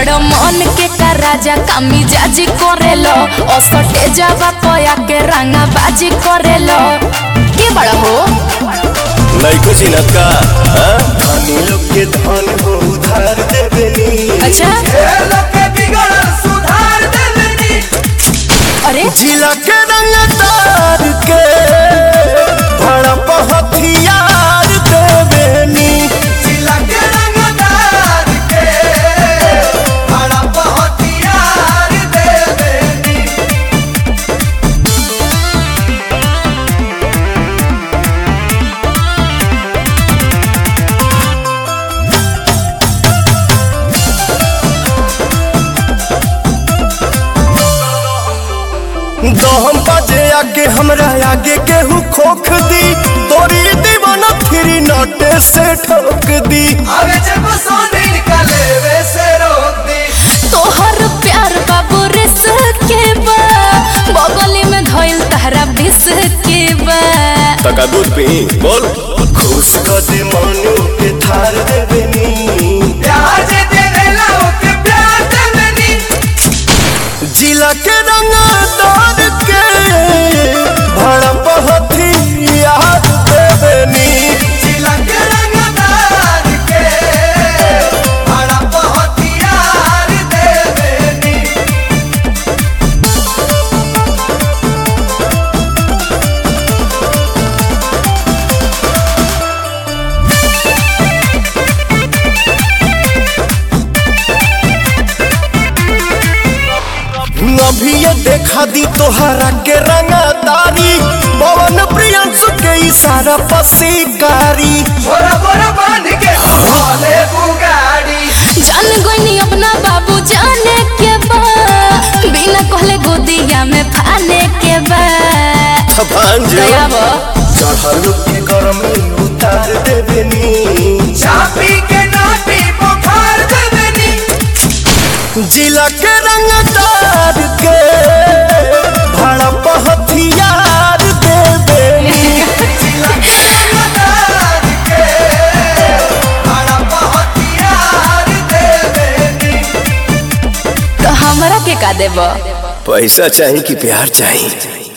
बड़ मन के का राजा कामी जाजी करेलो असटे जावा पया के रंगा बाजी करेलो के बड़ा हो लइको चिनत का हाँ? धनी लोग के धन हो उधार देबेनी अच्छा अरे जिला के रंग तार के भड़प हथियार देबेनी दहम बाजे आगे हमरा आगे केहू खोख दी तोरी दीवाना फिरी नटे से ठोक दी तोहर प्यार बाबू रिस के बा बगली में धइल तहरा बिस के बा तका दूध पी बोल खुश कर दे मनु के थार देबेनी जिला के रंग तार के भड़प हथियार देबेनी अभी ये देखा दी तोहरा के रंगदारी पवन प्रियंसु के इशारा पसीकारी जान गोइनी अपना बाबू जाने के बा बिना कहले गोदिया में फाने के बा भांजो दया बा चढ़ल के गरमी उतार देबेनी चापी के नाटी बुखार देबनी जिला के रंगदार के भड़प हथियार देबेनी तो हमरा के का देबा पैसा चाहिए कि प्यार चाहिए